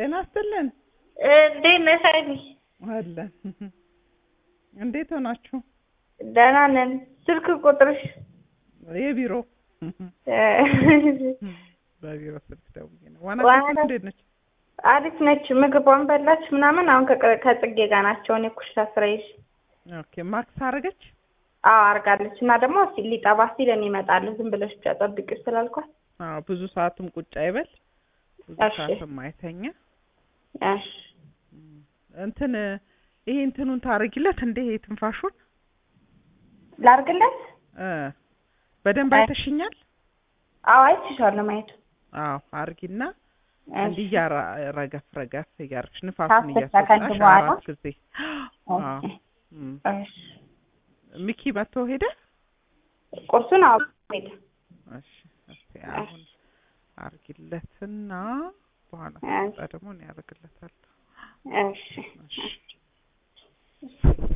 ጤና ይስጥልን እንዴት ነሽ ሀይሚ? አለን። እንዴት ሆናችሁ? ደህና ነን። ስልክ ቁጥርሽ የቢሮ እ በቢሮ ስልክ ደውዬ ነው። ዋና ዋና- ሴት እንዴት ነች? አሪፍ ነች። ምግቧን በላች ምናምን። አሁን ከቅ- ከጽጌ ጋር ናቸው። እኔ ኩሽታ ስራ ይዤ ኦኬ ማክስ አረገች? አዎ አርጋለች። እና ደግሞ ሲል ሊጠባ ሲል እኔ እመጣለሁ ዝም ብለሽ ብቻ ጠብቂው ስላልኳት አዎ ብዙ ሰዓትም ቁጭ አይበል፣ ብዙ እሺ። ሰዓትም አይተኛ። እሺ እንትን ይሄ እንትኑን ታረጊለት እንዴ ይሄ ትንፋሹን ላርግለት? እ በደንብ አይ- አይተሽኛል? አዎ አይችሻለሁ ማየቱ አዎ አርጊና እሺ። እንዲህ እያራ ረገፍ ረገፍ እያርግሽ ንፋሱን ከአስር ሰከንድ እያስወጣሽ በኋላ? አራት ጊዜ አዎ ኦኬ። እም። እሺ ሚኪ መጥቶ ሄደ? ቁርሱን አዎ ሄደ። እሺ እስቲ አሁን አርጊለትና በኋላ እሺ። ሲመጣ ደግሞ እኔ አደርግለታለሁ። እሺ እሺ